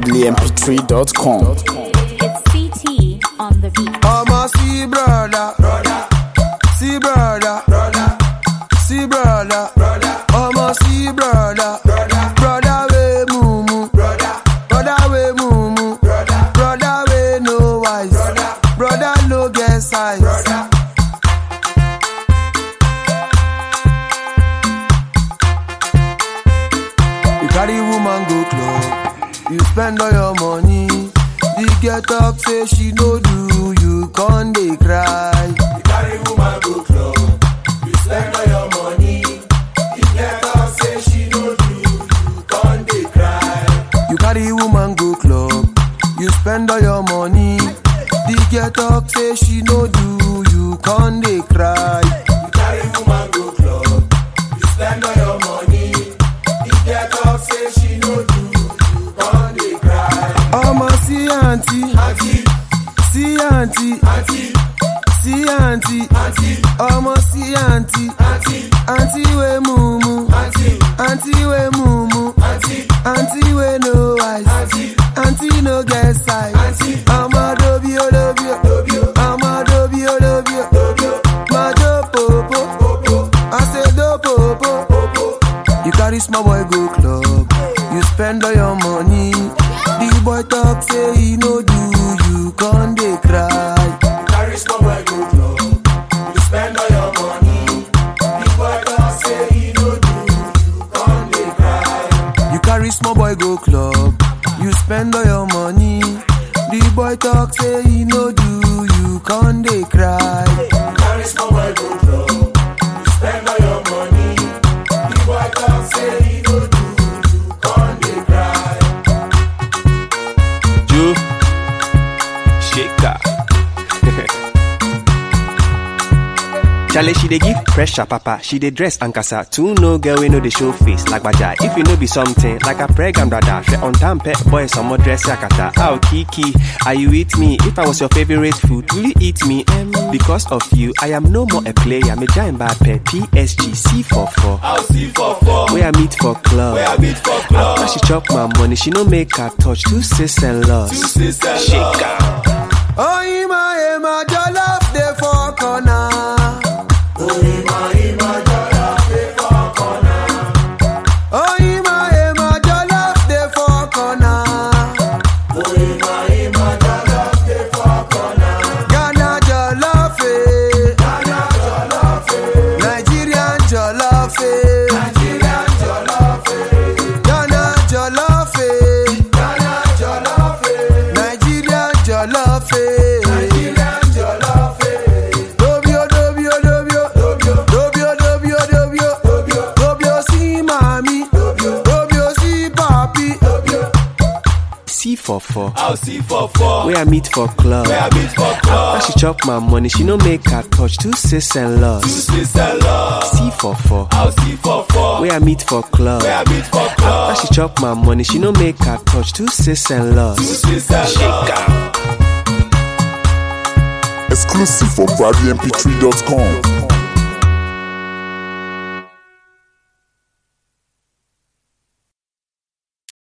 proudlymp3.com. It's CT on the beat. I'ma see brother, brother, see brother, brother, see brother, brother. I'ma see brother, brother, brother we mumu, brother, brother we mumu, brother, brother we no wise, brother, brother no get size, brother. You carry woman go club, you spend all your money. The girl talk say she no do, you con dey cry. You carry woman go club, you spend all your money. The girl talk say she no do, you con dey cry. You carry woman go club, you spend all your money. The girl talk say she no do, you con dey cry. You carry woman go club, you spend all your money. The girl talk say she no do, you con dey cry. Ọmọ sí àǹtí, sí àǹtí, sí àǹtí, ọmọ sí àǹtí, àǹtí wé mumu, àǹtí wé mumu, àǹtí wé no eyes, àǹtí no get size. Ọmọ dobi o dobi o, ọmọ dobi o dobi o, máa jó pòpò, I say do pòpò. You carry small boy go club, you spend all your money. The boy talk say he no do, you con dey cry. You carry small boy go club, you spend all your money. The boy talk say he no do, you con dey cry. You carry small boy go club, you spend all your money. The boy talk say he no do, you con dey cry. You carry small boy go club, you spend all your money. The boy talk say he no do, you con dey cry. Joe Shaker. Charlie, she dey give pressure, papa. She dey dress and casa. Two no girl, we know the show face like baja. If you know be something like a pregnant brother, she on time pet boy, some more dress yakata. Ow, Kiki, are you with me? If I was your favorite food, will you eat me? Em, because of you, I am no more a player. Me giant bad pet PSG C44. I'll see for four. Where I meet for club. Where I meet for club. After she chop my money, she no make her touch two sis and loss. sister Shaker. Oh, Ima, Ima, jollof dey for corner. Oh, Ima, Ima, jollof dey for corner. Ghana jollof, eh. Nigerian jollof, eh. Ghana jollof, eh. Nigerian jollof, eh. Dobio, dobio, dobio. Dobio, dobio, dobio. Dobio, see mommy. Dobio, see papi. C44. I'll see for four. Where I meet for club. Where I meet for club. After she chop my money, she no make her touch two sis and loss. Sister love. C44. I'll see for four. Where I meet for club. Where I meet for club. After she chop my money, she no make her touch two sis and loss. Sister love. Exclusive for proudlymp3.com.